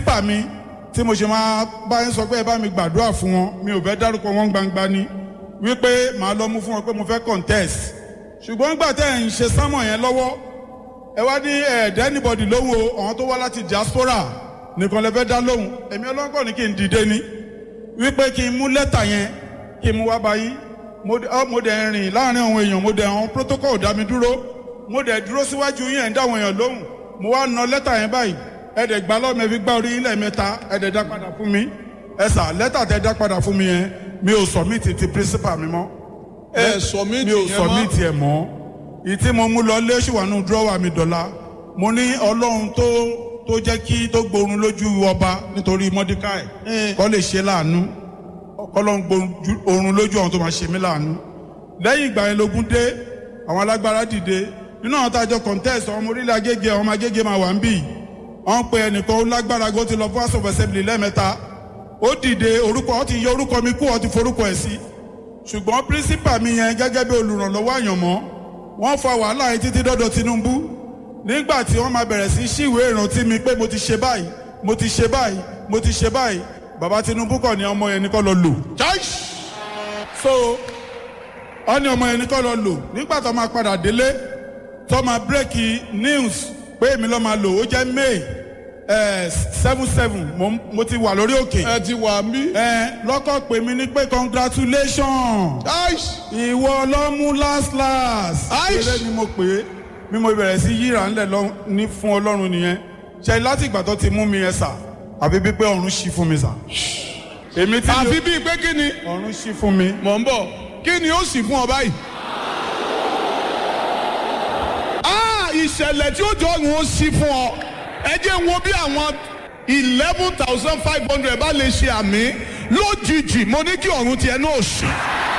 pírísípà mi tí mo ṣe máa bá yín sọ pé ẹ bá mi gbàdúrà fún wọn mi ò fẹ́ dárúkọ wọn gbangba ni wípé màá lọ mú fún wọn pé mo fẹ́ contest ṣùgbọ́n nígbà tẹ́ ẹ̀ ń ṣe sámọ̀ yẹn lọ́wọ́ ẹ wá ní ẹ̀ẹ́dẹ́ anybody lóhùn o àwọn tó wá láti diaspora nìkan lè fẹ́ dá lóhùn èmi ọlọ́kọ̀ ní kí n dìde ni wípé kí n mú lẹ́tà yẹn kí n mú wá báyìí mo dẹ̀ rìn láàrin àwọn èèyàn mo dẹ̀ àwọn protocol dá mi dúró mo dẹ̀ dúró síwájú yín ẹ̀ ń dá àwọn èèyàn lóhùn mo wá na lẹ́tà yẹn báyìí ẹ dẹ̀ gbá lọ́mọ ẹ fi gbá orí ilẹ̀ mẹ́ta ẹ dẹ̀ dá padà fún mi ẹ sà lẹ́tà tẹ dá padà fún mi yẹn mi ò submit ti principal mi mọ́ ẹ submit mi ò yẹn mọ́ submit ẹ̀ mọ́ ìtí mo mú lọ lé ṣùwánú dúrọ́wà mi dọ̀la mo ní ọlọ́run tó tó jẹ́ kí tó gbórun lójú ọba nítorí mọ́díkàì kọ́ lè ṣe láàánú ọlọ́run gbórun lójú àwọn tó máa ṣe mí láàánú lẹ́yìn ìgbà yẹn lógún dé àwọn alágbára dìde nínú àwọn tájọ contest ọmọ orílẹ̀ agége ọmọ agége máa wà ń bì wọ́n pe ẹnìkan ó lágbára gbó ti lọ fún house of assembly lẹ́ẹ̀mẹ́ta ó dìde orúkọ ó ti yọ orúkọ mi kú ó ti forúkọ ẹ̀ sí ṣùgbọ́n principal mi yẹn gẹ́gẹ́ bí olùrànlọ́wọ́ àyànmọ́ wọ́n fa wàhálà yẹn títí dọ́dọ̀ Tinubu nígbà tí wọ́n máa bẹ̀rẹ̀ sí ṣíwèé ìrántí mi pé mo ti ṣe báyìí mo ti ṣe báyìí mo ti ṣe báyìí bàbá Tinubu kọ̀ ní ọmọ yẹn ní kọ́ lọ lò. so ọ ní ọmọ yẹn ní kọ́ lọ lò nígbà tó máa padà délé tó máa bírèkì news pé èmi lọ́ọ́ máa lò ó jẹ́ May seven seven mo ti wà lórí òkè. ẹ ti wà mí. ẹ lọ́kọ̀ pè mí ní pé congratulations ìwọ ló mú last last. eré ni mo pè é bí mo bẹ̀rẹ̀ sí yíra ńlẹ̀ lọ ní fún ọlọ́run nìyẹn ṣe láti ìgbà tó ti mú mi yẹn sà àbí bí pé ọ̀run ṣí fún mi sà. èmi tí àfi bíi pé kí ni. ọ̀run ṣí fún mi. mọ̀ ń bọ̀ kí ni ó sì fún ọ báyìí. Ah, ìṣẹ̀lẹ̀ tí ó jọ ọ̀run ó sí fún ọ ẹ jẹ́ n wo bí àwọn eleven thousand five hundred bá lè ṣe àmì lójijì mo ní kí ọ̀run tiẹ̀ náà ṣí.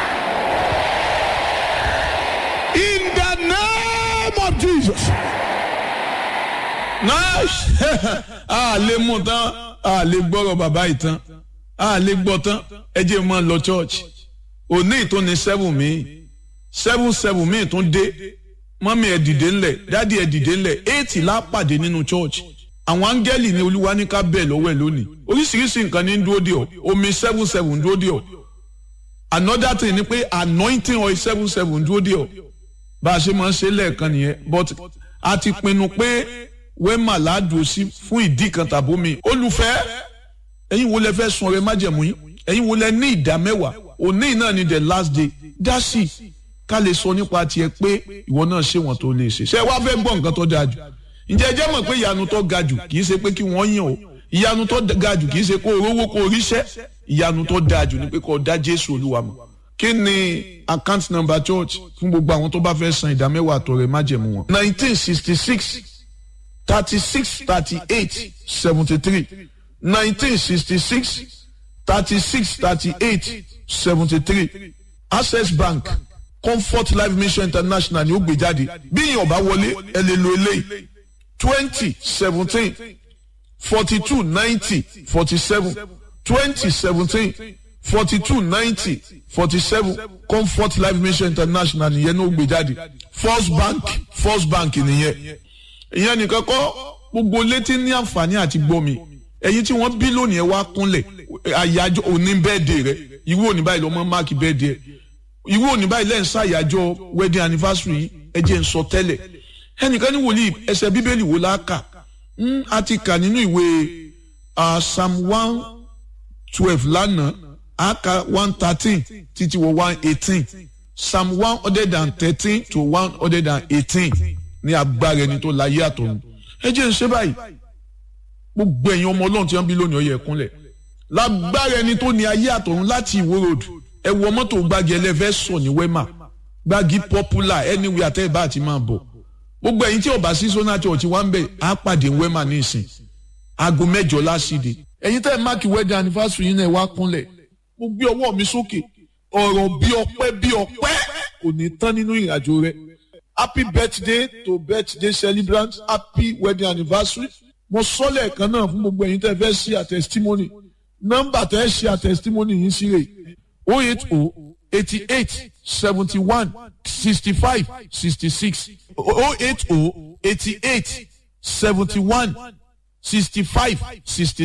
In the name of Jesus. Nice. a lè mú tán a lè gbọ́rọ̀ bàbá yìí tán a lè gbọ́ tán ẹ jẹ́ mọ́ lọ church òní ìtún ni seven mi seven seven mi tún dé mọ́mí ẹ̀ dìde ńlẹ̀ dádì ẹ̀ dìde ńlẹ̀ eight la pàdé nínú church àwọn áńgẹ́lì ni olúwa ní ká bẹ̀ lọ́wọ́ ẹ̀ lónìí oríṣiríṣi nǹkan ní dúró dè ọ́ omi seven seven dúró dè ọ́ another thing ni pé anointing oil seven seven dúró dè ọ́ bá a ṣe máa ń ṣe lẹ́ẹ̀kan nìyẹn but a ti pinnu pé wẹ́mà ládùú sí fún ìdí kan tàbó mi olùfẹ́ ẹ̀yin wo lẹ fẹ́ sun ọrẹ májẹ̀mú yín ẹ̀yin wo lẹ ní ìdá mẹ́wàá òní náà ni the last day dá sí i ká lè sọ nípa tiẹ̀ pé ìwọ náà ṣé wọn tó lè ṣe ṣé wàá fẹ́ gbọ́ nǹkan tó dáa jù ǹjẹ́ ẹ jẹ́ mọ̀ pé ìyanu tó ga jù kì í ṣe pé kí wọ́n yàn o ìyanu tó ga jù kì í ṣe kó o rówó kó o ríṣẹ́ ìyanu tó dáa jù ni pé kó o dá Jésù Olúwa mọ̀ kí ni account number church fún gbogbo àwọn tó bá fẹ́ san ìdá mẹ́wàá àtọrẹ májẹ̀mú wọn. nineteen sixty six thirty six thirty eight seventy three nineteen sixty six thirty six thirty eight seventy three access bank comfort life mission international ni ó gbé jáde bí yìí ọba wọlé ẹ lè lo eléyìí twenty seventeen forty two ninety forty seven twenty seventeen forty two ninety forty seven comfort life mission international nìyẹn ní ó gbé jáde first bank first bank nìyẹn ìyẹn nìkan kọ́ gbogbo létí ní àǹfààní àti gbọ́ mi ẹ̀yin tí wọ́n bí lónìí ẹ wá kúnlẹ̀ àyájọ́ òní bẹ́ẹ̀dẹ̀ rẹ irú òní báyìí lọ́mọ máàkì bẹ́ẹ̀dẹ̀ irú òní báyìí lẹ́yìn ṣàyájọ́ wedding anniversary ẹ jẹ́ n sọ tẹ́lẹ̀ ẹnìkan ní wòlíì ẹsẹ̀ bíbélì wo la kà á ti kà nínú ìwé psalm one twelve lánàá á ka one thirteen títí wọ one eighteen psalm one hundred and thirteen to one hundred and eighteen ní agbára ẹni tó láyé àtọ̀run ẹ jẹ́ n ṣe báyìí gbogbo ẹ̀yin ọmọ ọlọ́run tí wọ́n bí lónìí ọyẹ ẹ̀kúnlẹ̀ lágbára ẹni tó ní ayé àtọ̀run láti ìwó road ẹ wọ mọ́tò gbági ẹlẹ́fẹ́ sọ ní wema gbági popular anywhere àtẹ́yìnbá àti máa bọ̀ gbogbo ẹ̀yin tí ọba sí sona church wá ń bẹ̀ á pàdé wema ní ìsìn aago mẹ́jọ lásìdè ẹ̀yin tẹ́ ẹ máàkì wedding anniversary yín náà wá kúnlẹ̀ mo gbé ọwọ́ mi sókè ọ̀rọ̀ bí ọpẹ́ bí ọpẹ́ kò ní tán nínú ìrìnàjò rẹ happy birthday to birthday celebrant happy wedding anniversary mo sọ lẹ́ẹ̀kan náà fún gbogbo ẹ̀yin tẹ́ fẹ́ ṣe àtẹ̀sítímọ́nì nọ́mbà tẹ́ ṣe àtẹ̀sítímọ́nì yìí sí rè o eight o eighty eight seventy one sixty five sixty six o eight o eighty eight seventy one sixty five sixty